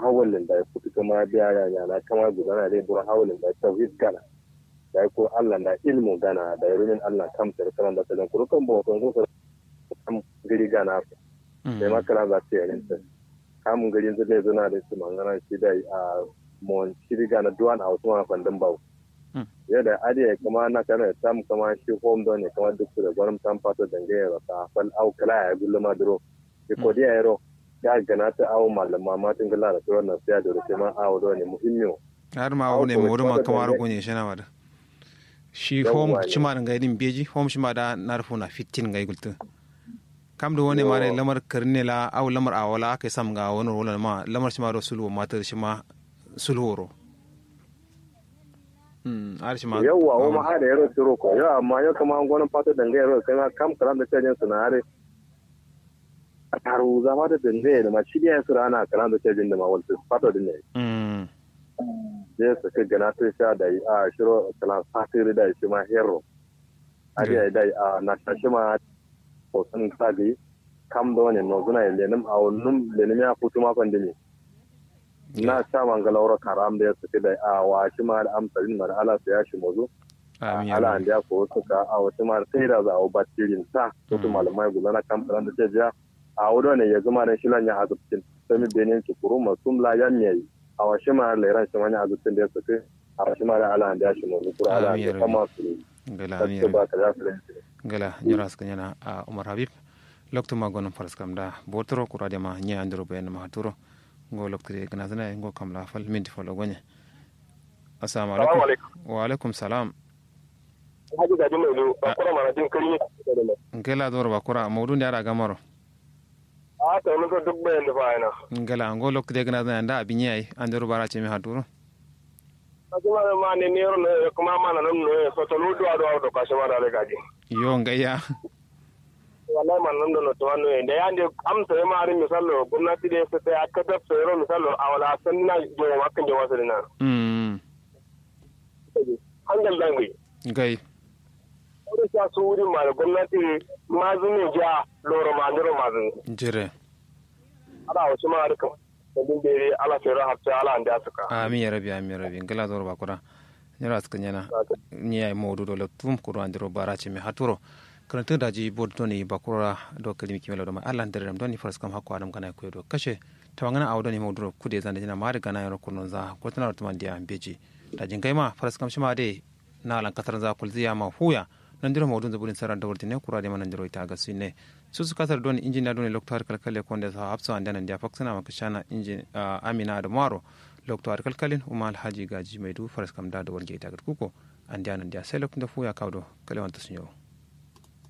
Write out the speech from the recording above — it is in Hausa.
hawalin da ya kutu kama biya ya yana kama gudana dai buru hawalin da tauhid gana da ya ko Allah da ilmu gana da yarumin Allah kam sai kaman da talan kurukan bo kan ko kam gari gana sai ma kala za ta yarin ta kamun gari yanzu dai zuna da su mangana shi da a mon shiri gana duwan a wasu ma fandan bawo yadda adiya kama na kana tam kama shi home don ne kama duk da gwaram tam fato dangaye ta fal au kala ya gulluma duro ko dia yaro ya gana ta awo malama ma tun gala da tsoron nan sai da rufe ma awo do ne muhimmiyo har ma awo ne mu ma kamar gonye shi na wada shi home chima da gaidin beji home chima da narfu na 15 gai gultu kam da wani mare lamar karne la aw lamar awala kai sam ga wani rola ma lamar chima do sulwo matar shi ma sulworo yawwa wa ma hada yaro tiro ko yawa amma yau kama an gwanin fata dangaye yaro kai ma kam karam da cajin su na hare a taru zama da dangaye da ma shi ne su rana karam da cajin da ma wal fata din ne zai su ka gana ta sha da a shiro kalan fatiri da shi ma hero ariya da a na shi ma hoton sagi kam da wani no zuna lenim a wannan lenim ya fito ma pandemi na sha mangalaura karam da ya suke da a wa shi ma da amsarin ma da ala su ya shi mazu ala an da ko suka a wata ma sai da za a ba tirin sa to to malamai guza na kamfanin da ce ja a wudo ne ya zama da shi lan ya azubtin sami benin ki kuru masum la yan yayi a wa shi ma da ran shi ma ya azubtin da ya suke a wa shi ma da ala an da shi mazu kuru ala an da kama su gala amir gala nyora ska nyana a umar habib lokto ma gonon faras kam da botoro kurade ma nya andro ben ma haturo ngo loktire gana zana ngo kam la fal minti falo gonye assalamu alaikum wa alaikum salam haji gaji mai lu bakura mana din kari ne ngela dor bakura mawdu ndara gamaro a ta mun ko duk bayan da fa ina ngela ngo loktire gana zana nda abinyai andro bara ce mi haturo kuma ma ne ne ro ne kuma ma na nan ne so to lu do do do ka shama da gaji yo ngaya wallahi man nan da to wannan da yande amsa ya ma rin misallo gwamnati da sai aka da sayro misallo a wala san na je wa kan je wasu dina mm hangal dangi gai wani ta su wurin ma da gwamnati ma zuni ja loro ma ndoro ma zuni jire ala wasu ma harkan sabin bere ala sayro hafta ala anda suka amin ya rabi amin ya rabi ngela dor bakura nyara suka nyana nyai mawdu do le tum kuro andiro bara ce mi haturo karanta da ji bod doni bakura do kalimi kimelo do ma Allah dare dam doni faras kam hakko adam kana ko do kashe tawangana awdo ni mawdu kude zan dina mari gana yaro kunun za ko tana to man dia beji da jin kai ma faras kam shima de na lan katar za kul ziya ma huya nan diro mawdun zaburin saran da wurtine kura de manan diro ita ga sunne su su kasar doni injina doni loktar kalkale konde sa hapso andana dia faksana makashana injin amina da maro loktar kalkalin umal haji gaji mai du faras kam da da warge ita ga kuko an dia nan dia sai lokacin da fuya kawdo kalewan ta sun yau